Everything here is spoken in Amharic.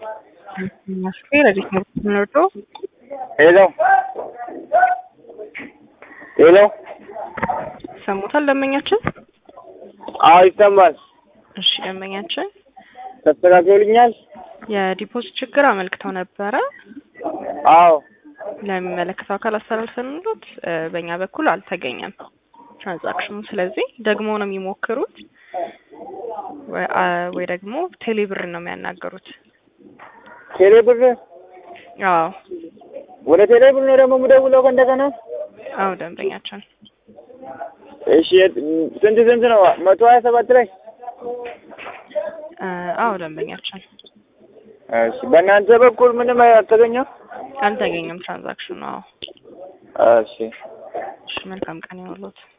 Masqué, la disminuto. ሄሎ ሄሎ ሰሙታል ደንበኛችን? አዎ ይሰማል። እሺ ደንበኛችን ተስተካክሎልኛል? የዲፖዚት ችግር አመልክተው ነበረ። አዎ ለሚመለከተው አካል አስተላልፈንሎት እ በእኛ በኩል አልተገኘም ትራንዛክሽኑ። ስለዚህ ደግሞ ነው የሚሞክሩት ወይ አ- ወይ ደግሞ ቴሌብር ነው የሚያናገሩት። ቴሌ ብር አዎ ወደ ቴሌ ብር ነው ደግሞ የምደውለው ከእንደገና? አዎ ደንበኛችን እሺ የት- ስንት ስንት ነው? መቶ ሀያ ሰባት ላይ እ አዎ ደንበኛችን እሺ በእናንተ በኩል ምንም አልተገኘም? አልተገኘም ትራንዛክሽኑ። አዎ እሺ እሺ መልካም ቀን ይሁንልዎት።